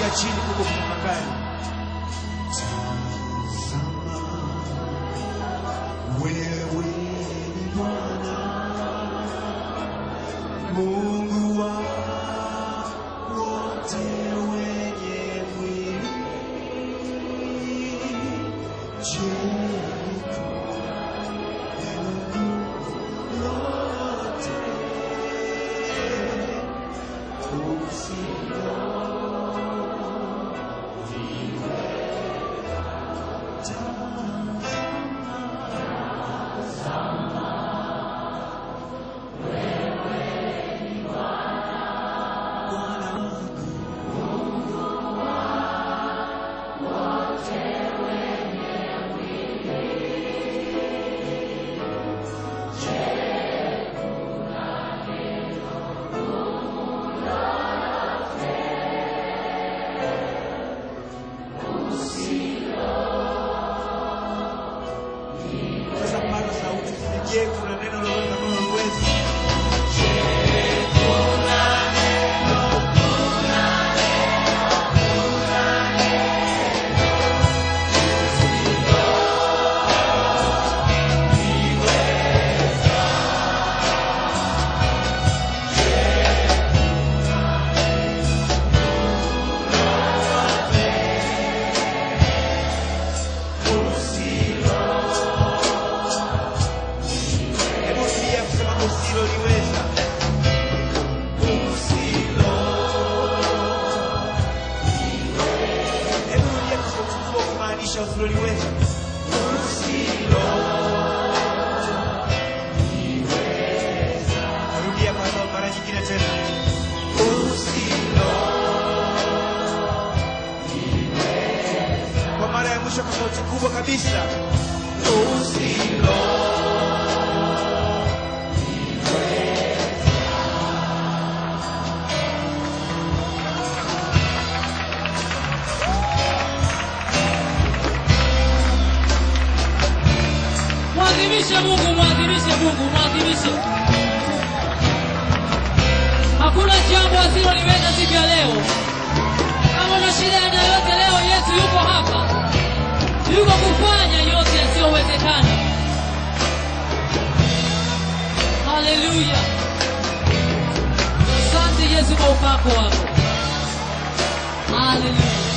Shusha chini kubwa kutafakari. Wewe ni Bwana Mungu wa wote wenye mwili. Je, neno lote Bwana wangu Sasa paza sauti. Je, kuna neno lolote ambalo huwezi? Hebu rudia kusema usiloliweza. Hebu rudia kwa sauti kubwa kumaanisha usiloliweza. Rudia kwa sauti mara nyingine tena. Kwa mara ya mwisho kwa sauti kubwa kabisa. Mwadhimishe Mungu, mwadhimishe Mungu, mwadhimishe. Hakuna jambo asiloliweza siku ya leo. Kama una shida ya aina yoyote leo, Yesu yuko hapa, yuko kufanya yote yasiyowezekana. Haleluya! Asante Yesu kwa upako wako. Haleluya!